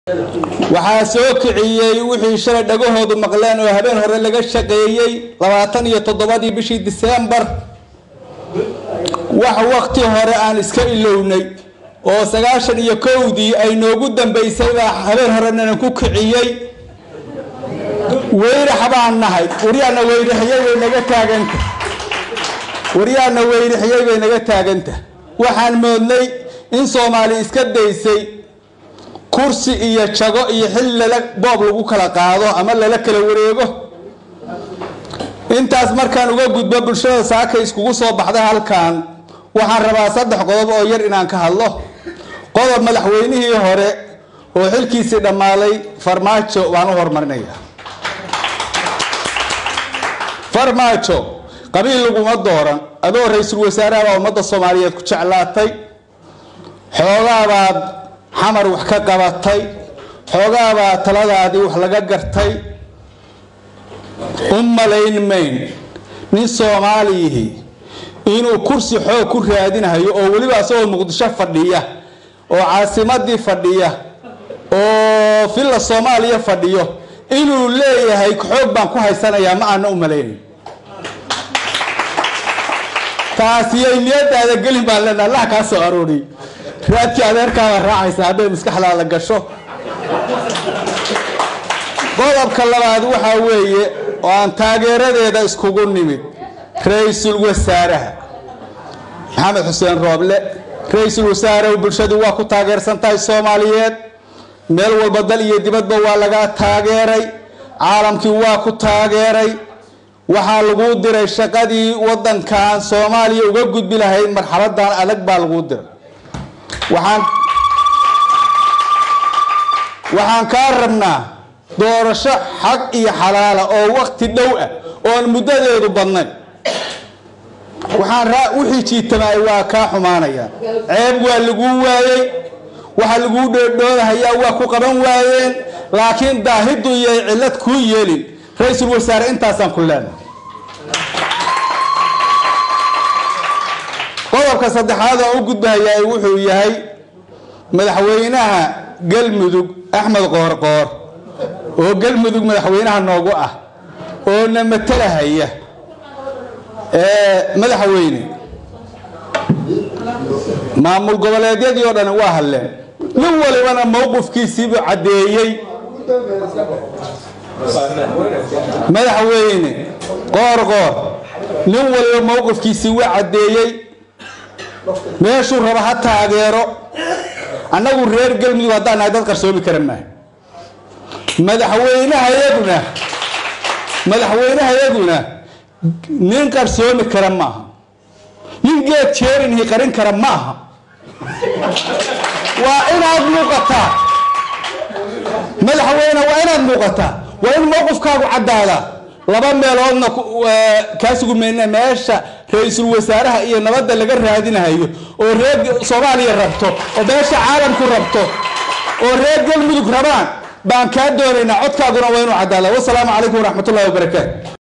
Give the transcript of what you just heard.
waxaa soo kiciyey wixii shalay dhagahoodu maqleen oo habeen hore laga shaqeeyey labaatan iyo toddobadii bishii diseembar wax wakti hore aan iska ilownay oo sagaashan iyo kowdii ay noogu dambaysay baa habeen horenana ku kiciyey weyrax baan nahay waryaana weyrixiyey bay naga taaganta waryaana weyrixiyey bay naga taaganta waxaan moodnay in soomaali iska daysay kursi iyo jago iyo xilli lala boob lagu kala qaado ama lala kala wareego intaas markaan uga gudbo bulshada saaka iskugu soo baxday halkan waxaan rabaa saddex qodob oo yar inaan ka hadlo qodob madaxweynihii hore oo xilkiisii dhammaaday farmaajo baan u horumarinaya farmaajo qabiil laguma dooran adoo ra-iisul wasaaraha baa ummadda soomaaliyeed ku jeclaatay xoogaabaad xamar wax ka qabatay xoogaabaa taladaadii wax laga gartay u malayn mayn nin soomaaliyihii inuu kursi xoog ku raadinayo oo weliba isagoo muqdisho fadhiya oo caasimadii fadhiya oo villa soomaaliya fadhiyo inuu leeyahay xoog baan ku haysanayaa ma aana u malaynayn taasiyay niyadaada gelin baan leenaha allah kaa soo arooriy raadkii adeerkaaba raacaysa hadday maskaxdaada gasho qodobka labaad waxaa weeye oo aan taageeradeeda iskugu nimid ra-iisul wasaaraha maxamed xuseen rooble ra-iisul wasaarahu bulshadu waa ku taageersan tahay soomaaliyeed meel walba dal iyo dibadba waa laga taageeray caalamkii waa ku taageeray waxaa laguu diray shaqadii wadankan soomaaliya uga gudbi lahayd marxaladan adag baa laguu diray waxaan waxaan kaa rabnaa doorasho xaq iyo xalaala oo wakti dhow ah oon muddadeedu badnayn waxaan wixii jiitamaay waa kaa xumaanayaan ceeb waa laguu waayey waxa laguu dhoodhoodahayaa waa ku qaban waayeen laakiin daahiddu iyay cillad kuu yeelin ra-iisul wasaare intaasaan ku leenahay qodobka saddexaad oo u gudbahayaa wuxuu yahay madaxweynaha galmudug axmed qoorqoor oo galmudug madaxweynaha noogu ah oo na matalahaya madaxweyne maamul goboleedyadii oo dhan waa hadleen nin walibana mowqifkiisiibuu caddeeyey madaxweyne qoorqoor nin waliba mowqifkiisii waa caddeeyey meeshuu raba ha taageero annagu reer galmudug haddaan nahay dad qarsoomi kara maaha madaxweynehayaguna madaxweynehayaguna nin qarsoomi kara maaha nin geed jeerinhi qarin kara ma aha waa inaad muuqataa madaxweyne waa inaad muuqataa waa in mowqifkaagu caddaadaa laba meeloodna kaa sugumayna meesha ra-iisul wasaaraha iyo nabadda laga raadinahayo oo reer soomaaliya rabto oo meesha caalamku rabto oo reer galmudug rabaan baan kaa doonaynaa codkaaguna waa inuu caddaada wasalaamu calaykum waraxmatullahi wabarakaatu